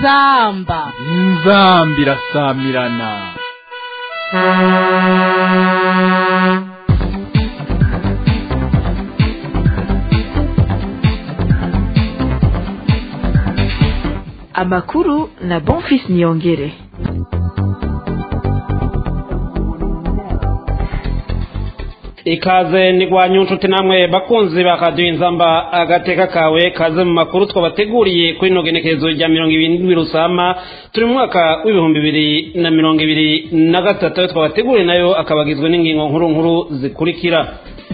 inzamba inzamba irasamirana amakuru na bonfis niyongere ikaze nigwanyu nshuti namwe bakunzi bakaduha inzamba agateka kawe kaze mu makuru twabateguriye kuri ino genekerezo rya mirongo ibiri rusama turi mu mwaka w'ibihumbi bibiri na mirongo ibiri na gatatu ayo twabateguriye nayo akaba agizwe n'ingingo nkuru nkuru zikurikira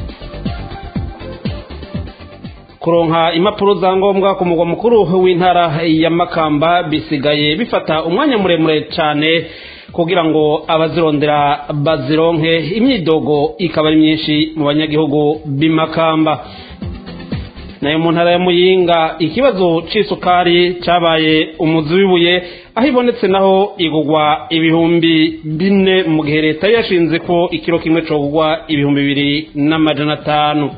kuronka impapuro za ngombwa ku mugwa mukuru w'intara ya makamba bisigaye bifata umwanya muremure cyane kugira ngo abazirondera bazironke imyidogo ikaba ari myinshi mu banyagihugu b'imakamba nayo mu ntara ya muyinga ikibazo c'isukari cabaye umuzi w'ibuye aho ibonetse naho igugwa ibihumbi bine mu gihe leta yashinze ko ikiro kimwe cogugwa ibihumbi bibiri n'amajana atanu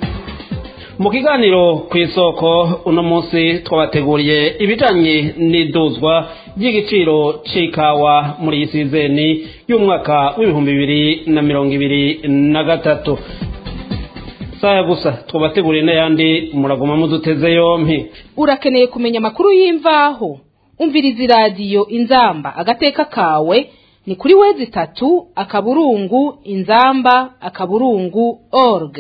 mu kiganiro ku isoko uno munsi twabateguriye ibijanye n'iduzwa ry'igiciro c'ikawa muri iyi sizeni y'umwaka w'ibihumbi bibiri na mirongo ibiri na gatatu saya gusa twabateguriye n'ayandi muraguma muduteze yompi urakeneye kumenya amakuru y'imvaho umviriza iradiyo inzamba agateka kawe ni kuri wezi itatu akaburungu inzamba akaburungu org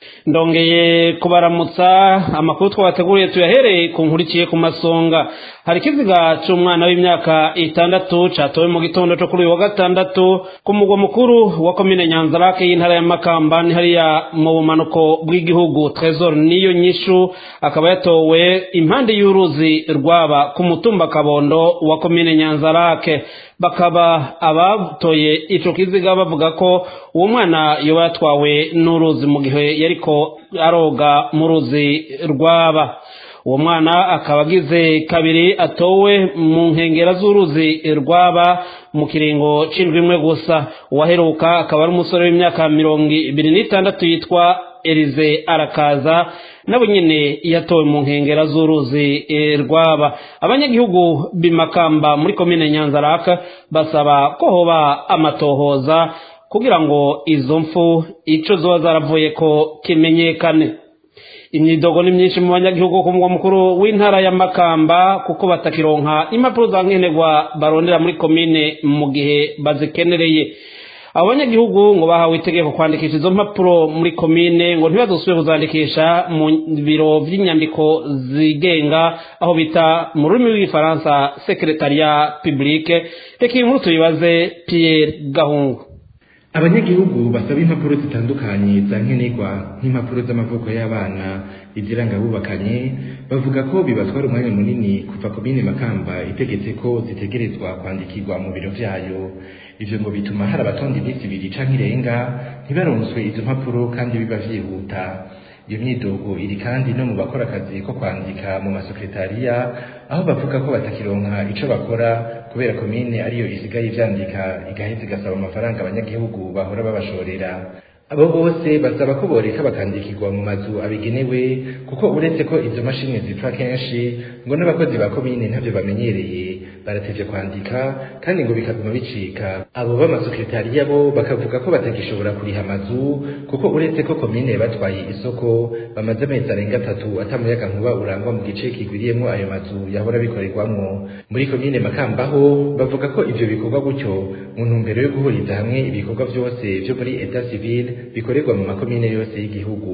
ndongeye kubaramutsa amakuru twabateguriye tuyahereye ku nkurikiye ku masonga hari ikiziga cy'umwana w'imyaka itandatu catowe mu gitondo cyo kuri uyu wa gatandatu ku mugwa mukuru wa komine nyanzarake y'intara ya makamba ni hariya mu bumanuko bw'igihugu tresor niyo nyishu akaba yatowe impande y'uruzi rwaba ku mutumba kabondo wa komine nyanzarake bakaba abatoye ico kiziga bavuga ko uwo mwana yoba yatwawe n'uruzi mu gihe yariko aroga mu ruzi rwaba uwo mwana akaba agize kabiri atowe mu nkengera z'uruzi rwaba mu kiringo c'indwi imwe gusa uwaheruka akaba ari umusore w'imyaka mirongo ibiri n'itandatu yitwa elize arakaza nabo nyene yatowe mu nkengera z'uruzi rwaba abanyagihugu bimakamba muri komine nyanzaraka basaba ko hoba amatohoza kugira ngo izo mfu ico zoba zaravuye ko kimenyekane imyidogo ni myinshi mu banyagihugu ku mugwa mukuru w'intara ya makamba kuko batakironka impapuro za nkenerwa barondera muri komine mu gihe bazikenereye abo banyagihugu ngo bahawe itegeko kwandikisha izo mpapuro muri komine ngo ntibazosubire kuzandikisha mu biro vy'inyandiko zigenga aho bita mu rurimi rw'igifaransa secretariat publique reka iyi nkuru tuyibaze pierre gahungu abanyagihugu basaba impapuro zitandukanye za nkenerwa nk'impapuro z'amavuko y'abana iziranga abubakanye bavuga ko bibatwara umwanya munini kuva komine makamba itegetse ko zitegerezwa kwandikirwa mu biro vyayo ivyo ngo bituma hari abatonda iminsi ibiri canke irenga ntibaronswe izo mpapuro kandi biba vyihuta iyo myidogo iri kandi no mu bakora akazi ko kwandika mu masekretariya aho bavuga ko batakironka ico bakora kubera komine ariyo isigaye ivyandika igaheza igasaba amafaranga abanyagihugu bahora babashorera abo bose basaba ko boreka bakandikirwa mu mazu abigenewe kuko uretse ko izo mashini zipfa kenshi ngo n'abakozi ba komine ntavyo bamenyereye baratevye kwandika kandi ngo bikaguma bicika abo b'amasekretariya bo bakavuga ko batagishobora kuriha amazu kuko uretse ko komine batwaye isoko bamaze amezi arenga atatu atamuyaga nkuba urangwa mu gice kigwiriyemwo ayo mazu yahora bikorerwamwo muri komine makamba ho bavuga ko ivyo bikorwa gutyo mu ntumbero yo guhuriza hamwe ibikorwa vyose vyo muri etat civil bikorerwa mu makomine yose y'igihugu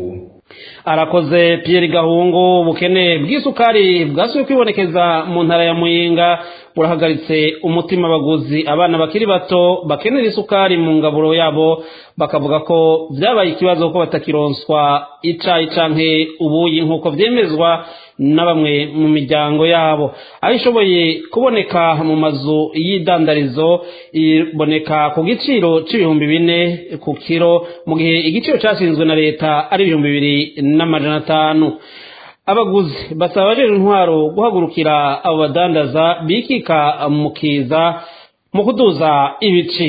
arakoze Pierre Gahungu ubukene bw'isukari bwasubiye kwibonekeza mu ntara ya Muyinga burahagaritse umutima abaguzi abana bakiri bato bakenera isukari mu ngaburo yabo bakavuga ko byabaye ikibazo ko batakironswa icayi canke ubuyi nk'uko vyemezwa na bamwe mu miryango yabo aho ishoboye kuboneka mu mazu y'idandarizo iboneka ku giciro c'ibihumbi bine ku kiro mu gihe igiciro cashinzwe na leta ari ibihumbi bibiri n'amajana atanu abaguzi basaba rero intwaro guhagurukira abo badandaza bikika mu kiza mu kuduza ibiciro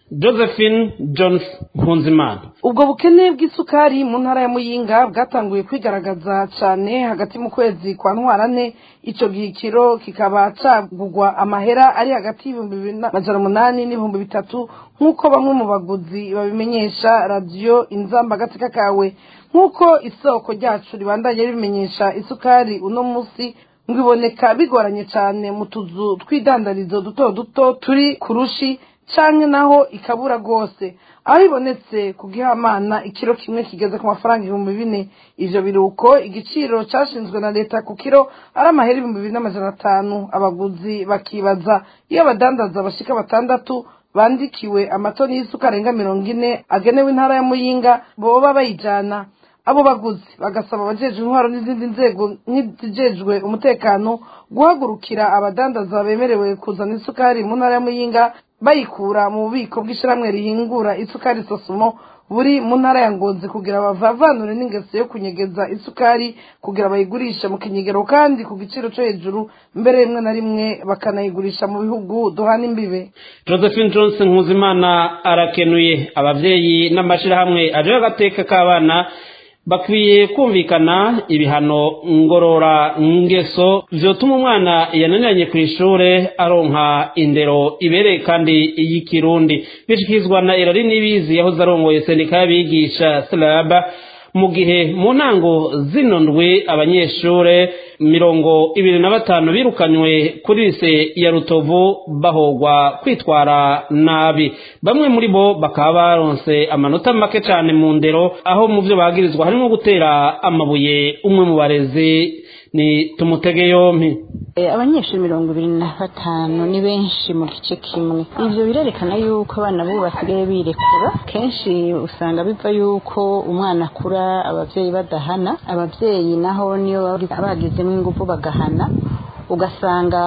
josephine jones nkunzimana ubwo bukene bw'isukari mu ntara ya muyinga bwatanguye kwigaragaza cyane hagati mu kwezi kwa ntwarane icyo gihe ikiro kikaba cagugwa amahera ari hagati y'ibihumbi bibiri n'amajana umunani n'ibihumbi bitatu nk'uko bamwe mu baguzi babimenyesha radiyo inzamba agateka kawe nk'uko isoko ryacu ribandanye ribimenyesha isukari uno munsi ngo iboneka bigoranye cyane mu tuzu tw'idandarizo duto duto turi ku rushi canke naho ikabura rwose aho ibonetse ku gihamana ikiro kimwe kigeze ku mafaranga ibihumbi bine ivyo biruko igiciro cashinzwe na leta ku kiro ari amahera ibihumbi bibiri n'amajana atanu abaguzi bakibaza iyo abadandaza bashika batandatu bandikiwe amatoni y'isuka arenga mirongo ine agenewe intara ya muyinga boba bayijana abo baguzi bagasaba abajejwe intwaro n'izindi nzego nk'izijejwe umutekano guhagurukira abadandaza bemerewe kuzana isukari mu ntara ya muyinga bayikura mu bubiko bw'ishyirahamwe rihingura isukari sosumo buri mu ntara ya ngozi kugira bavavanure n'ingeso yo kunyegeza isukari kugira bayigurishe mu kinyegero kandi ku giciro cyo hejuru mbere rimwe na rimwe bakanayigurisha mu bihugu duhana imbibe josephine johnson nkuzimana arakenuye ababyeyi n'amashyirahamwe ajeho agateka k'abana bakwiye kumvikana ibihano ngorora ngeso vyotuma umwana yananiranye ku ishure aronka indero ibereye kandi y'ikirundi bishikizwa na erari nibizi yahoze arongoye sendika y'abigisha slaba mu gihe mu ntango zino ndwi abanyeshure mirongo ibiri na batanu birukanywe kuri lise ya rutovu bahogwa kwitwara nabi bamwe muri bo bakaba baronse amanota make cyane mu ndero aho mu byo bagirizwa harimo gutera amabuye umwe mu barezi ni tumutege yompi abanyeshuri mirongo ibiri na batanu ni benshi mu gice kimwe ibyo birerekana yuko abana bo basigaye birekura kenshi usanga biva yuko umwana akura ababyeyi badahana ababyeyi naho niyo bagizemo ingufu bagahana ugasanga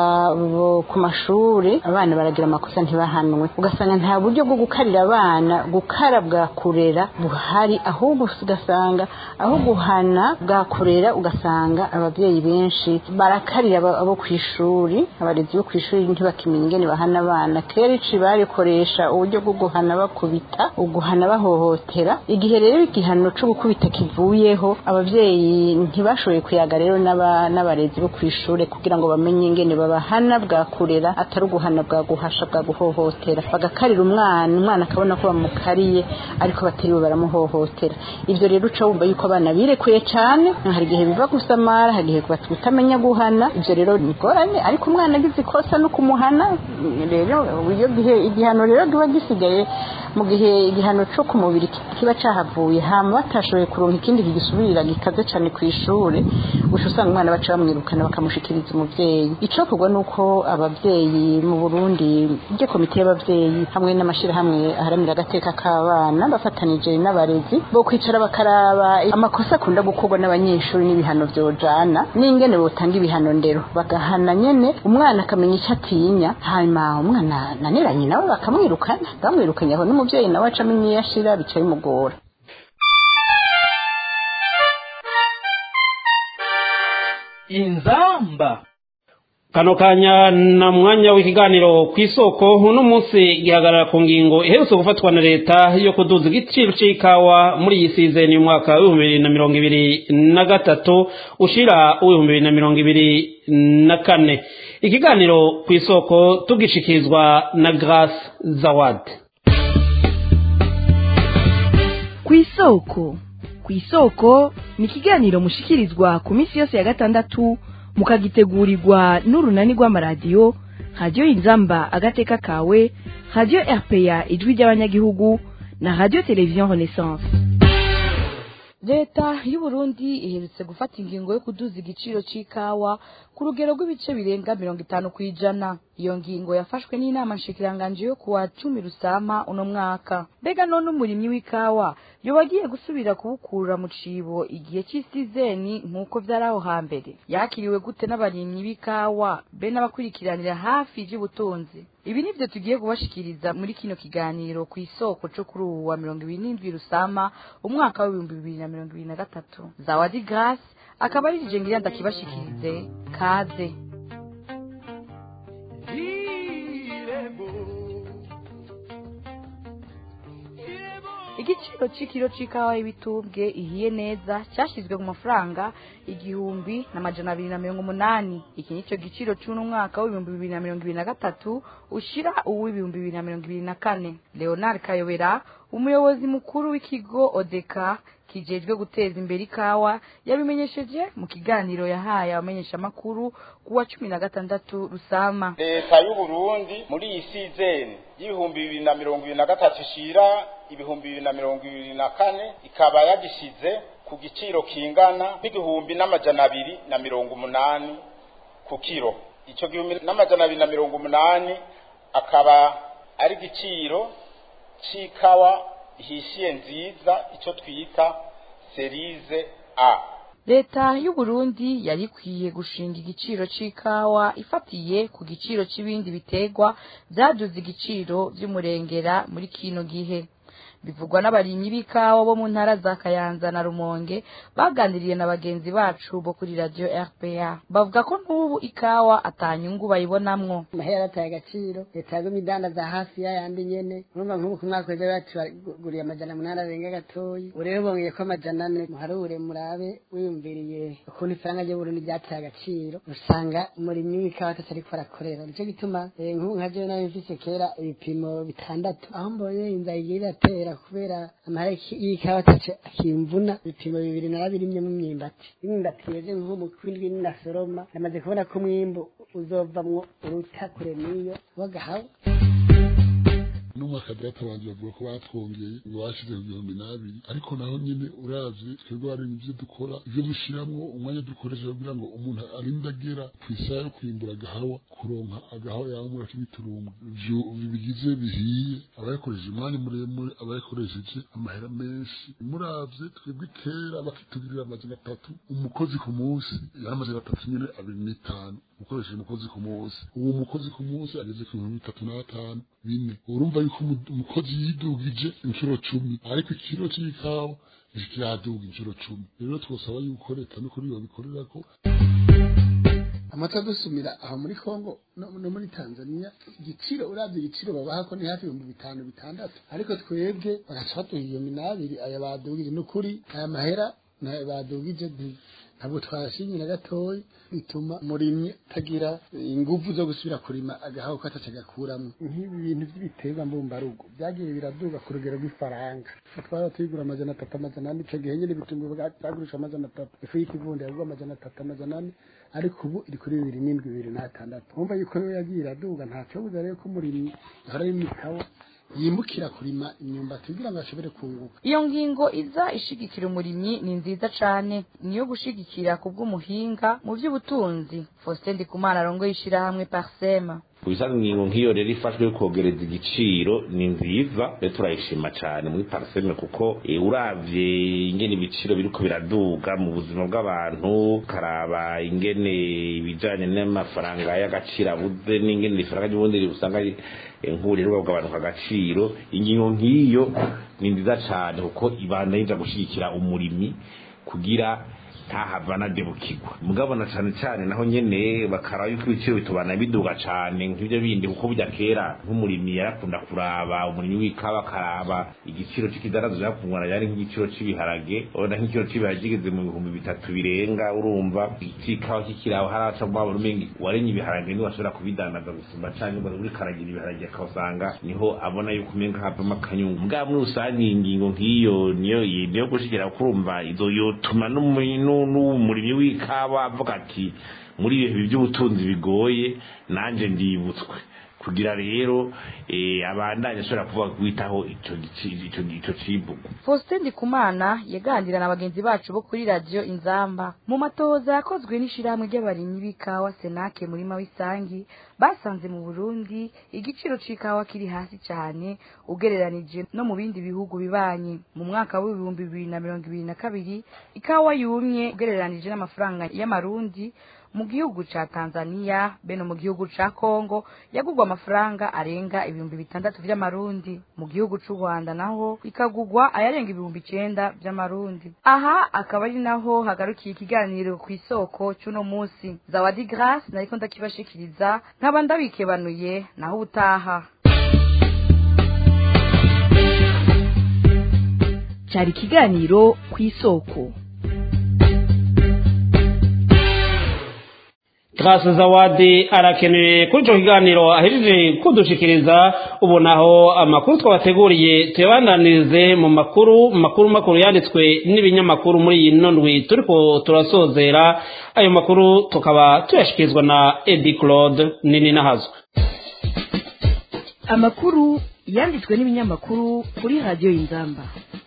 ku mashuri abana baragira amakosa ntibahanwe ugasanga nta buryo bwo gukarira abana gukara bwa kurera buhari ahubwo ugasanga aho guhana bwa kurera ugasanga ababyeyi benshi barakarira abo ku ishuri abarezi bo ku ishuri ntibakimenya ingene bahana abana kenshi barikoresha uburyo bwo guhana bakubita uguhana bahohotera igihe rero igihano cyo gukubita kivuyeho ababyeyi ntibashoboye kuyaga rero n'abarezi bo ku ishuri kugira ngo bamenye ingene babahana bwa kurera atari uguhana bwa guhasha bwa guhohotera bagakarira umwana umwana akabona ko bamukariye ariko batiriwe baramuhohotera ibyo rero uca wumva yuko abana birekuye cyane hari igihe biva gusamara hari igihe batamenya guhana ibyo rero ni ingorane ariko umwana agize ikosa no kumuhana rero iyo gihe igihano rero kiba gisigaye mu gihe igihano cyo ku mubiri kiba cyahavuye hama batashoboye kuronka ikindi kigisubirira gikaze cyane ku ishuri gusa usanga umwana baca bamwirukana bakamushikiriza umubyeyi icokorwa ni uko ababyeyi mu burundi ibyo komite y'ababyeyi hamwe n'amashyirahamwe aharanira agateka k'abana bafatanije n'abarezi bo kwicara bakaraba amakosa akunda gukorwa n'abanyeshuri n'ibihano byojana n'ingene botanga ibihano ndero bagahana nyene umwana akamenya icyo atinya hanyuma umwana naniranye nawe bakamwirukana bamwirukanye aho n'umubyeyi nawe acamo imyiyashira bica bimugora inzamba kano kanya na mwanya w'ikiganiro ku isoko uno munsi gihagarara ku ngingo iherutse gufatwa na leta yo kuduza igiciro cy'ikawa muri iyi sizeni y'umwaka w'ibihumbi bibiri na mirongo ibiri na gatatu ushira uw'ibihumbi bibiri na mirongo ibiri na kane ikiganiro ku isoko tugishikirizwa na grace zawadi ku isoko ku isoko ni ikiganiro mushikirizwa ku minsi yose ya gatandatu mukagitegurirwa n'urunani rw'amaradiyo radiyo inzamba agateka kawe radiyo rpa ijwi ry'abanyagihugu na radiyo televiziyo renaissance leta y'uburundi iherutse gufata ingingo yo kuduza igiciro cy'ikawa ku rugero rw'ibice birenga mirongo itanu ku ijana iyo ngingo yafashwe n'inama nshikiranganji yo kuwa cumi rusama uno mwaka mbega none umurimyi w'ikawa yoba agiye gusubira kuwukura mu cibo igihe cy'isizeni nk'uko vyari aho hambere yakiriwe gute n'abarimyi b'ikawa be n'abakurikiranira hafi ivy'ubutunzi ibi nivyo tugiye kubashikiriza muri kino kiganiro ku isoko co kuri ubu wa mirongo ibiri n'indwi rusama umwaka w'ibihumbi bibiri na mirongo ibiri na gatatu zawadi grace akaba ari rije ngira ndakibashikirize kaze igiciro c'ikiro c'ikawa y'ibitumbwe ihiye neza cyashyizwe ku mafaranga igihumbi n'amajana abiri na mirongo umunani iki nico giciro c'uno mwaka w'ibihumbi bibiri na mirongo ibiri na gatatu ushira uw'ibihumbi bibiri na mirongo ibiri na kane leonard kayobera umuyobozi mukuru w'ikigo odeka kijejwe guteza imbere ikawa yabimenyesheje mu kiganiro yahaye abamenyeshamakuru ku wa cumi na gatandatu rusama leta y'uburundi muri iyi sizeni y'ibihumbi bibiri na mirongo ibiri na gatatu ishira ibihumbi bibiri na mirongo ibiri na kane ikaba yagishyize ku giciro kingana n'igihumbi n'amajana abiri na mirongo umunani ku kiro icyo gihumbi n'amajana abiri na mirongo umunani akaba ari igiciro c'ikawa ihishiye nziza icyo twita serize a leta y'uburundi yari ikwiye gushinga igiciro c'ikawa ifatiye ku giciro c'ibindi bitegwa vyaduze igiciro vy'umurengera muri kino gihe bivugwa n'abarimyi b'ikawa bo mu ntara za kayanza na rumonge baganiriye na bagenzi bacu bo kuri radio rpa bavuga ko n'ubu ikawa atanyungu bayibonamwo amahera yarataye agaciro leta yagumye idandaza hafi y'ayandi nyene urumva nk'ubu ku mwaka weza batuguriye amajana munani arenga gatoyi ubu rero bongeye ko amajana ane muharure murabe wiyumviriye ukuntu ifaranga ry'uburundi ryataye agaciro usanga umurimyi w'ikawa atatariko arakorera nico gituma eh, nk'ubu nka jewe nayo mfise kera ibipimo bitandatu aho mbonye inzara igiye iratera kubera amahera y'ikawa atace akimvuna ibipimo bibiri narabirimyemo imyimbati imyimbati yeze nko mu kwindwi ninasoroma namaze kubona ko umwimbu uzovamwo uruta kure n'iyo wagahawe n'umwaka data banje bavuga ko batwongeye ngo bashize ku gihumbi n'abiri ariko naho nyine uravye twebwe hari ivyo dukora ivyo dushiramwo umwanya dukoresha kugira ngo umuntu arinde agera ku isaha yo kwimbura agahawa kuronka agahawa yamura k'ibiturumbu ivyo bigize bihiye abayakoresheje umwanya muremure abayakoresheje amahera menshi muravye twebwe kera bakitugirira amajana atatu umukozi ku munsi yari amajana atatu nyene abiri n'itanu ukoresheje umukozi ku munsi uwo mukozi ku munsi ageze ku bihumbi bitatu n'atanu bine urumva yuko umu- umukozi yidugije inshuro cumi ariko ikiro c'ikawa ntikiraduga inshuro cumi rero twosaba yuko leta n'ukuri babikorera ko amata dusumira aho muri kongo no, no muri tanzania igiciro uravye igiciro babaha ko ni hafi ibihumbi bitanu bitandatu ariko twebwe bagaca baduha igihumbi n'abiri aya badugije ni ukuri aya mahera nayo badugije nti- ntabwo twashimye na gatoyi bituma umurimyi atagira inguvu zo gusubira kurima agahaho ko ataca agakuramo nk'ibi bintu by'ibiterwa mbumbarugo byagiye biraduga ku rugero rw'ifaranga twaba tuyigura amajana atatu amajana ane ico gihe nyene ibitunguru byagurisha amajana atatu ifu y'ikivundi yagurwa amajana atatu amajana ane ariko ubu iri kuri bibiri n'indwi bibiri n'atandatu wumva yuko yo yagiye iraduga ntaco buza rero ko umurimyi ahora y'imikawa yimukira kurima imyumbati kugira ngo ashobore kunguka iyo ngingo iza ishigikira umurimyi ni nziza cane niyo gushigikira ku bw'umuhinga mu by'ubutunzi faustin ndikumana arongoye ishirahamwe parsema kubisanga ingingo nk'iyo rero ifashwe yo kogereza igiciro ni nziza rero turayishima cyane muri pariseme kuko eh, uravye ingene ibiciro biriko biraduga mu buzima bw'abantu ukaraba ingene ibijanye n'amafaranga y'agaciro abuze n'ingene ifaranga ry'ubundi usanga ari eh, nk'uburiro bw'abantu agaciro ingingo nk'iyo ni nziza cyane kuko ibanda yija gushigikira umurimyi kugira ntahava anadebukirwa mugabo na cane cane naho nyene bakaraba yuko ibiciro bitubana biduga cane nk'ivyo bindi kuko burya kera nk'umurimyi yarakunda kuraba umurimyi w'ikawa akaraba igiciro c'ikidarazo yakungana yari nk'igiciro c'ibiharage urabona nk'igiciro c'ibiharage kigeze mu bihumbi bitatu birenga urumva c'ikawa kikiraho haraca mu mabura umenga warenye ibiharage niwe ashobora kubidandaza gusumba canke ngo uri karagira ibiharage akawusanga niho abona yuko umenga havamo akanyungu mugabo muri rusange iyi ngingo nk'iyo niyo niyo gushigera kurumva izo yotuma n'umu- nu- n'umurimyi w'ikawa avuga ati muri ibihe by'ubutunzi bigoye nanjye ndibutswe kugira rero eh, abandanye ashobora kuvuga kwitaho ico gici- ico ico civugo faustin ndikumana yaganira na bagenzi bacu bo kuri radiyo inzamba mu matohoza yakozwe n'ishirahamwe ry'abarimyi b'ikawa senake murima w'isangi basanze mu burundi igiciro c'ikawa kiri hasi cane ugereranije no mu bindi bihugu bibanye mu mwaka w'ibihumbi bibiri na mirongo ibiri na kabiri ikawa yumye ugereranije n'amafaranga y'amarundi mu gihugu ca Tanzania beno mu gihugu ca Kongo yagugwa amafaranga arenga ibihumbi bitandatu vy'amarundi mu gihugu c'u Rwanda naho ikagugwa ayarenga ibihumbi icenda vy'amarundi aha akaba ari naho hagarukiye ikiganiro ku isoko c'uno musi Zawadi Grace nariko ndakibashikiriza nkaba ndabikebanuye naho ubutaha cyari ikiganiro ku isoko Grace Zawadi arakeneye kuri ico kiganiro ahejeje kudushikiriza ubu naho amakuru twabateguriye tuyabandanirize mu makuru makuru makuru yanditswe n'ibinyamakuru muri iyi nondwi turiko turasozera ayo makuru tukaba tuyashikirizwa na Eddie Claude nini nahazwe amakuru yanditswe n'ibinyamakuru kuri radiyo y'inzamba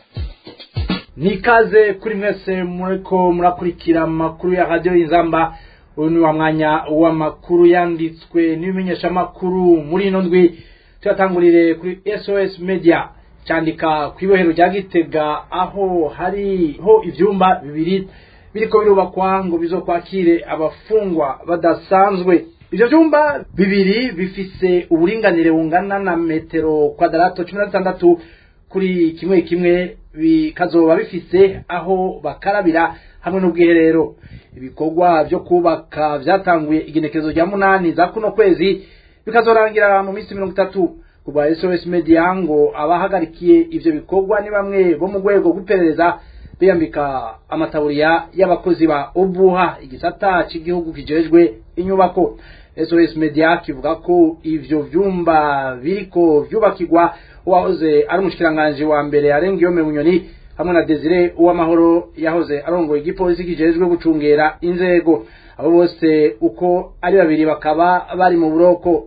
nikaze kuri mwese muriko murakurikira amakuru ya radiyo y'inzamba uyu ni wa mwanya w'amakuru yanditswe n'ibimenyeshamakuru muri ino ndwi tuyatangurire kuri sos media cyandika ku ibohero rya gitega aho hariho ibyumba bibiri biriko birubakwa ngo bizokwakire abafungwa badasanzwe ivyo vyumba bibiri bifise uburinganire bungana na metero kwadarato cumi na zitandatu kuri kimwe kimwe bikazoba bifise aho bakarabira hamwe n'ubwiherero ibikorwa vyo kubaka vyatanguye igenekerezo rya munani za kuno kwezi bikazorangira mu minsi mirongo itatu kubwa sos media ngo abahagarikiye ivyo bikorwa ni bamwe bo mu rwego rw'iperereza biyambika amataburiya y'abakozi ba obuha igisata c'igihugu kijejwe inyubako sos media kivuga ko ivyo vyumba biriko vyubakirwa uwahoze ari umushikiranganji wa mbere arengiyome bunyoni hamwe na Desire uwamahoro yahoze arongoye igipolisi kijejwe gucungera inzego abo bose uko ari babiri bakaba bari mu buroko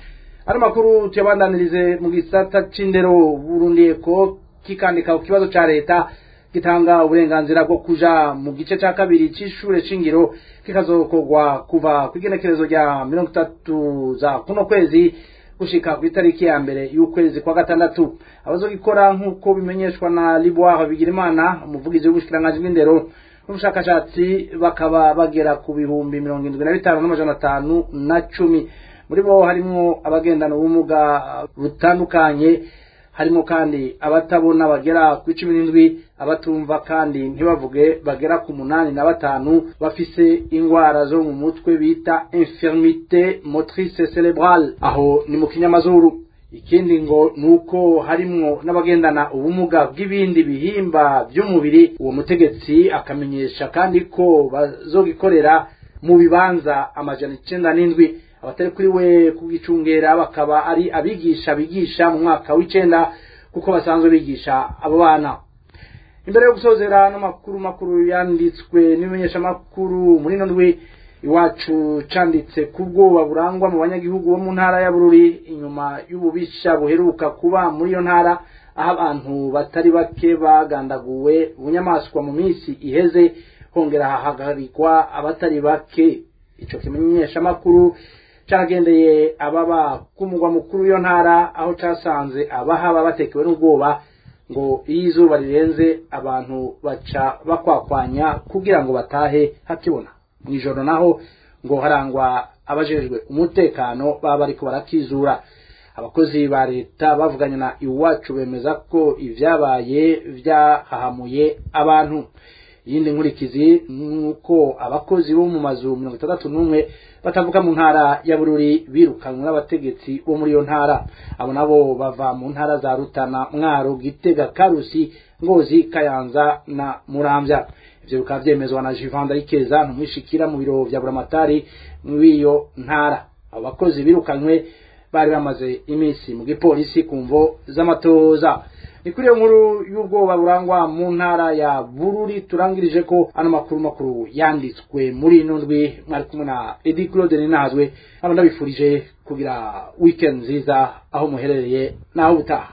ano makuru tuyabandanirize mu gisata c'indero Burundi ko kikandika ku kibazo ca leta gitanga uburenganzira bwo kuja mu gice ca kabiri c'ishure shingiro kikazokorwa kuva ku igenekerezo rya mirongo itatu za kuno kwezi gushika ku itariki ya mbere y'ukwezi kwa gatandatu abazogikora nk'uko bimenyeshwa na Liboire Bigirimana umuvugizi w'ubushikiranganji bw'indero n'ubushakashatsi bakaba bagera ku bihumbi mirongo indwi na bitanu n'amajana atanu na cumi muri bo harimwo abagendana ubumuga butandukanye harimo kandi abatabona bagera ku icumi n'indwi abatumva kandi ntibavuge bagera ku munani na batanu bafise ingwara zo mu mutwe bita infirmite motrice cerebrale aho ni mu kinyamazuru ikindi ngo nuko harimwo n'abagendana ubumuga bw'ibindi bihimba by'umubiri uwo mutegetsi akamenyesha kandi ko bazogikorera mu bibanza amajana icenda n'indwi abatari kuri we kugicungera bakaba ari abigisha bigisha mu mwaka w'icenda kuko basanzwe bigisha abo bana imbere yo gusozera n'amakuru makuru yanditswe n'ibimenyeshamakuru muri ino ndwi iwacu canditse ku bwoba burangwa mu banyagihugu bo mu ntara ya bururi inyuma y'ububisha buheruka kuba muri iyo ntara aho abantu batari bake bagandaguwe bunyamaswa mu minsi iheze hongera hahagarikwa abatari bake ico kimenyeshamakuru caragendeye ababa ku mugwa mukuru w'iyo ntara aho casanze abahaba batekewe n'ubwoba ngo iyo izuba rirenze abantu baca bakwakwanya kugira ngo batahe hakibona mw'ijoro naho ngo harangwa abajejwe umutekano baba bariko barakizura abakozi ba leta bavuganye na iwacu bemeza ko ivyabaye vyahahamuye abantu iyindi nkurikizi nuko abakozi bo mu mazu mirongo itandatu n'umwe batavuga mu ntara ya bururi birukanwe n'abategetsi bo muri iyo ntara abo nabo bava mu ntara za rutana mwaro gitega karusi ngozi kayanza na muramvya ivyo bikaba vyemezwa na jivanda ikeza ntumwishikira mu biro vya buramatari mw'iyo ntara abo bakozi birukanywe bari bamaze iminsi mu gipolisi ku mvo z'amatoza ni kuri iyo nkuru y'ubwoba burangwa mu ntara ya bururi turangirije ko ano makuru makuru yanditswe muri ino ndwi mwari kumwe na edi claude ninazwe aba ndabifurije kugira weekend nziza aho muherereye naho ubutaha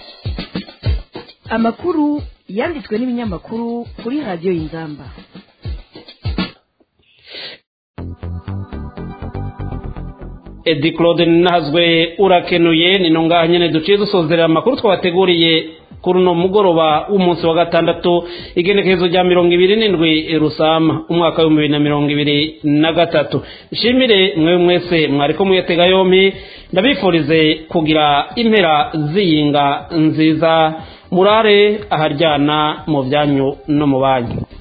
amakuru yanditswe n'ibinyamakuru kuri radiyo y'inzamba edi claude ninazwe urakenuye ni ngaha nyine duciye dusozerera amakuru twabateguriye kuri uno mugoroba w'umunsi wa gatandatu igenekerezo rya mirongo ibiri n'indwi rusama umwaka w'ibihumbi bibiri na mirongo ibiri na gatatu nshimire mwe mwese mwariko muyatega yompi ndabifurize kugira impera ziyinga nziza murare aharyana mu byanyu no mu banyu